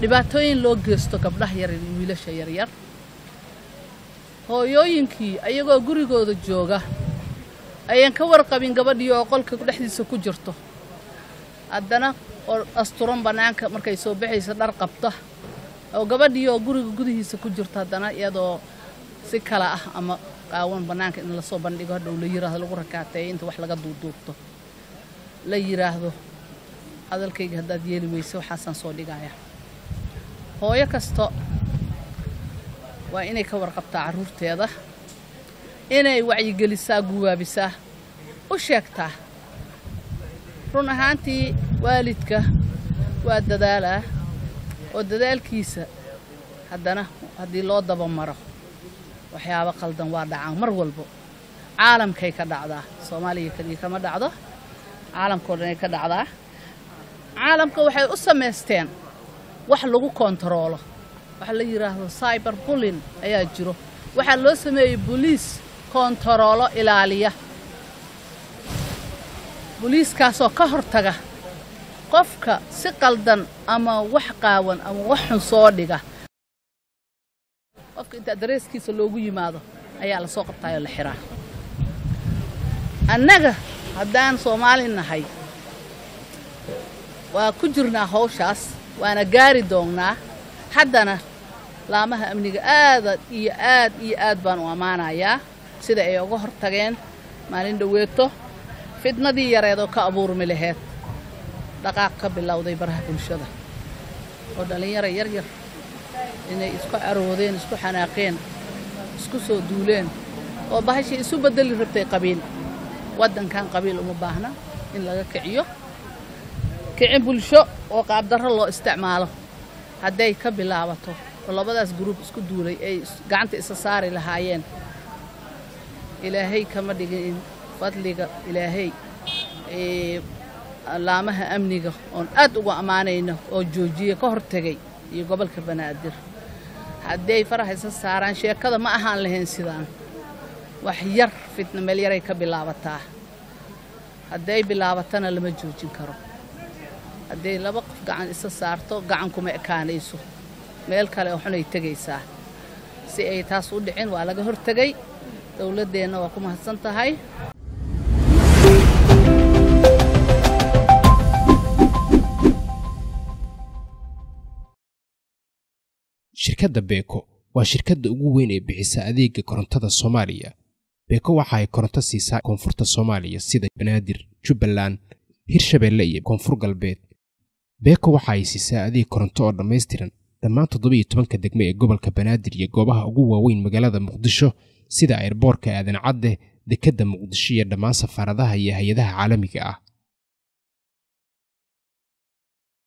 dhibaatooyin loo geysto gabdhaha yar iyo wiilasha yaryar hooyooyinkii ayagoo gurigooda jooga ayaan ka warqabin gabadhii oo qolka dhexdiisa ku jirto haddana oo asturan bannaanka markay soo baxaysa dhar qabta oo gabadhii oo guriga gudihiisa ku jirto haddana iyadoo si kale ah ama qaawan bannaanka in lasoo bandhigo hadhow la yiraahdo lagu rakaateeyo inta wax laga duuduubto la yidhaahdo hadalkayga haddaad yeeli weyse waxaasaan soo dhigaya hooyo kasto waa inay ka warqabtaa carruurteeda inay wacyigelisaa guwaabisaa u sheegtaa run ahaantii waalidka waa dadaalaa oo dadaalkiisa haddana haddii loo dabamaro waxyaabo qaldan waa dhacaan mar walbo caalamkay ka dhacdaa soomaaliya keliya kama dhacdo caalamkao dhanay ka dhacdaa caalamka waxay u samaysteen wax lagu kontaroolo waxa la yidhaahdo cyber bullin ayaa jiro waxaa loo sameeyey boliis kontaroolo ilaaliya boliiskaasoo ka hortaga qofka si qaldan ama wax qaawan ama wax xun soo dhiga qofka inta dareeskiisa loogu yimaado ayaa la soo qabtaayoo la xiraa annaga haddaan soomaali nahay waa ku jirnaa hawshaas waana gaari doonnaa haddana laamaha amniga aada iyo aad iyo aad baan u ammaanayaa sida ay uga hor tageen maalin dhoweeto fidnadii yareed oo ka abuurmi laheyd dhaqaaq ka bilowday baraha bulshada oo dhallinyaro yaryar inay isku caroodeen isku xanaaqeen isku soo duuleen oo bahashii isu beddeli rabtay qabiil waddankan qabiil uma baahna in laga kiciyo kicin bulsho oo qaabdarro loo isticmaalo hadday ka bilaabato oo labadaas guruub isku duulay ay gacanta isa saari lahaayeen ilaahay kama dhigin fadliga ilaahay laamaha amniga oon aad uga ammaanayno oo joojiye ka hortegay iyo gobolka banaadir hadday faraha isa saaraan sheekada ma ahaan lahayn sidaan wax yar fitna meel yaray ka bilaabataa hadday bilaabatana lama joojin karo hadday laba qof gacan isa saarto gacan kuma ekaanayso meel kale oo xunay tegaysaa si ay taas u dhicin waa laga hortegay dowladdeenna waa ku mahadsan tahay shirkadda beeko waa shirkadda ugu weyn ee bixisa adeega korontada soomaaliya beeko waxa ay koronto siisaa koonfurta soomaaliya sida banaadir jubbaland hirshabeelle iyo koonfur galbeed beeko waxa ay siisaa adeeg koronto oo dhammaystiran dhammaan toddobiiyo tobanka degme ee gobolka banaadir iyo goobaha ugu waaweyn magaalada muqdisho sida airboorka aadan cadde dekedda muqdisho iyo dhammaan safaaradaha iyo hay-adaha caalamiga ah